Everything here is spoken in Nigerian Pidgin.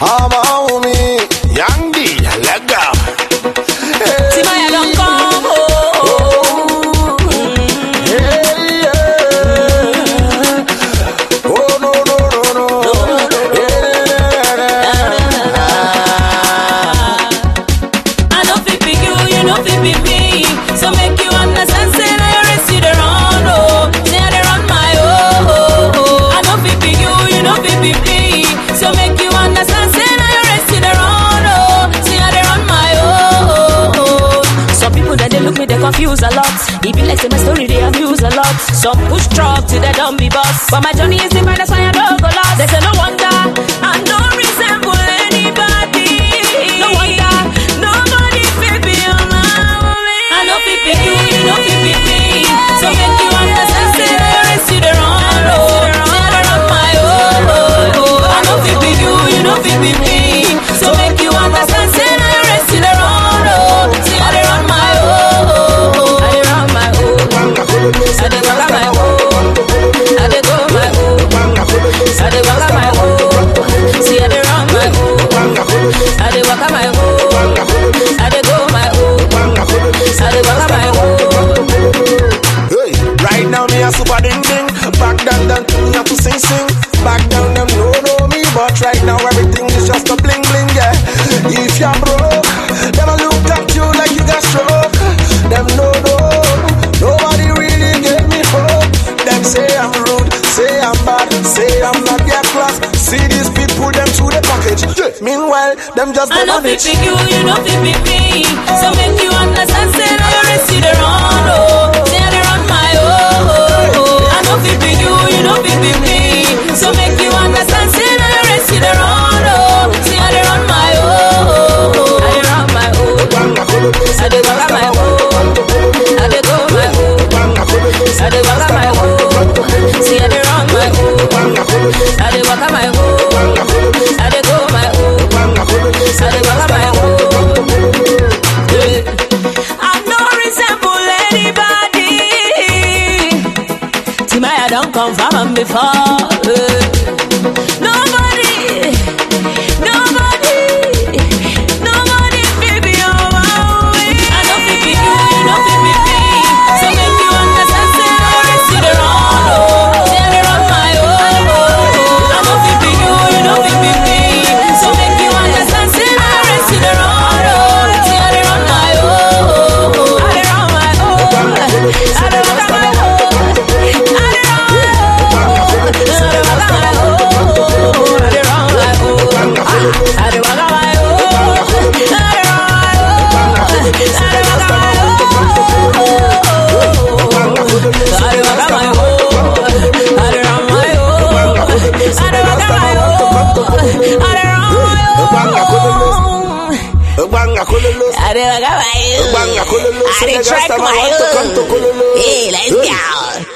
I'm on me. Young D, let go. Hey, Timaya don come home. hey, yeah. Oh, no, no, no, no. I no fit pick you, you no fit pick me. So make you understand, say na you rest you dey run oh. Say I dey run my oh. I no fit pick you, you no fit pick me. So make you understand, say na you rest you dey run oh. Say I dey run my oh. Some people that they look me, they confuse a lot. It be like say my story they abuse a lot. Some push truck till they don't be boss. But my journey is different, that's why I don't go lost. They say no wonder I don't resemble anybody. No wonder nobody fit be on my way. I know fit pick you, you know fit pick me. So make you understand, say the rest you the wrong oh. Say I dey run my oh. I know fit pick you, you know fit pick me. So make you understand, say the rest you the wrong oh. Say I dey run my oh. I dey run my oh. I dey waka my oh. I dey go my oh. I dey waka my oh. See I dey run my oh. I dey waka my oh. I dey go my oh. I dey waka my oh. Hey, right now me a super ding ding. Back down down to me a to sing sing. Back down them no know me, but right now everything is just a bling bling. Yeah, if you're broke, them a look at you like you got stroke. Them no know, nobody really gave me hope. Them say I'm rude, say I'm bad, say I'm not their class. See these people, them to the package. Yeah. Meanwhile, them just I go know on fit it. pick you, you know fit pick me. So make you understand, say now you rest you the run oh. Say I dey run my oh. I know fit pick you, you know fit pick me. So make you understand, say now you rest you the run oh. Say I dey run my oh. I dey run my oh. I dey waka my oh. I dey go my oh. I dey waka my oh. See I dey run my oh. I dey waka my oh. I dey go my oh. I dey waka my oh. I no resemble anybody. Timaya don confirm am before. eh. Nobody, nobody, nobody fit be on my way. I no fit pick you, you no fit pick me. So make you understand, say I rest you dey run oh. Say I dey run my oh. I no fit pick you, you no fit pick me. So make you understand, say I rest you dey run oh. Say I dey run my oh. I dey run my oh. I dey waka my oh. I dey run my oh. I dey waka my oh. I dey run my oh. I dey waka my oh. I dey run my oh. I dey waka my oh. I dey waka my oh. I dey run my oh. I dey waka my oh. I dey run my oh. Banga kololo, I dey waka my oh. banga kololo. I dey Senegal track time, I my want to come to oh. kololo. Hey, let's go.